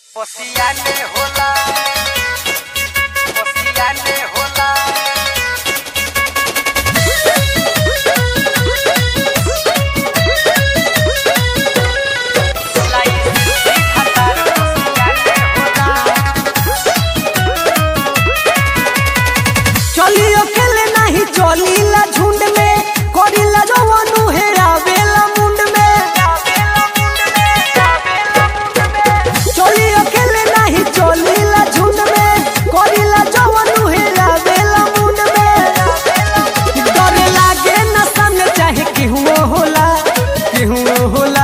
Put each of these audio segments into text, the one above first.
Oceane होला Oceane होला चली अकेले नहीं चलीला झुंड में करीला जवानु हेरावेला मुंड में चली अकेले नहीं चलीला झुंड में करीला जवानु हेरावेला मुंड में डरे लागे न सामने चाहे केहू होला केहू होला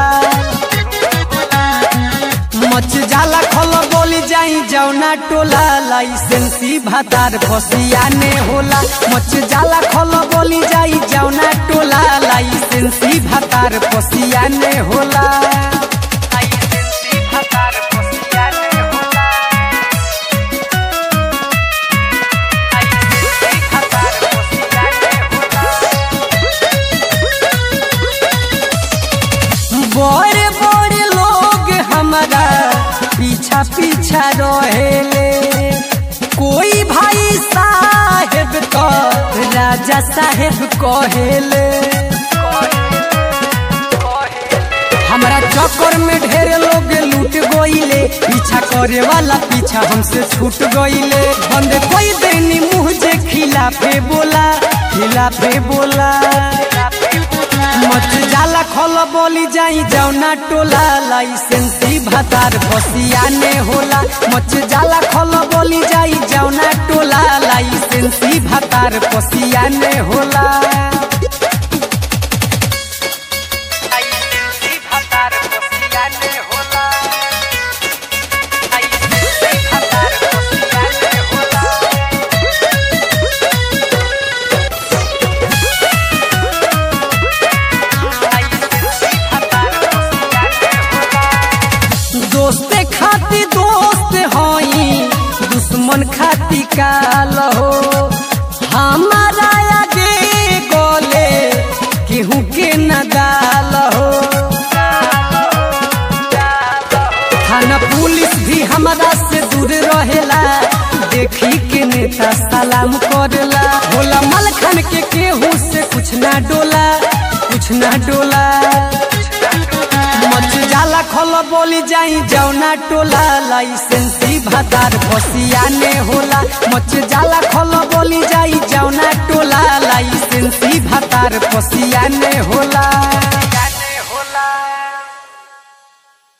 मच जाला खल बोली जाई जौना टोला लाइसेंसी भातार फसिया ने होला मच जाला खल बोली जाई जौना टोला लाइसेंसी भातार फसिया ने होला Licensi भातार Oceane होला Licensi भातार Oceane होला बड़े बड़े लोग हमारा पीछा पीछा रहेले कोई भाई साहेब तो राजा साहेब कहेले हमारा चक्कर में ढेर लोग लूट गईले पीछा करे वाला पीछा हमसे छूट गईले बंद कोई देनी मुँह जे खिलाफे बोला खिलाफे बोला मच जाला खल बोली जाई जौना टोला लाइसेंसी भातार फसिया ने होला मच जाला खल बोली जाई जौना टोला लाइसेंसी भातार फसिया ने होला Licensi भातार Oceane होला Licensi भातार Oceane होला Licensi भातार Oceane होला दोस्ते खाती दोस्त हई दुश्मन खाती काल हो हमारा आगे गोले केहू के नदाल हो थाना पुलिस भी हमारा से दूर रहेला देखी के नेता सलाम करेला होला मलखन के केहू से कुछ ना डोला कुछ ना डोला मच जाला खल बोली जाई जौना टोला लाइसेंसी भातार फसिया ने होला मच जाला खल बोली जाई जौना टोला लाइसेंसी भातार फसिया ने होला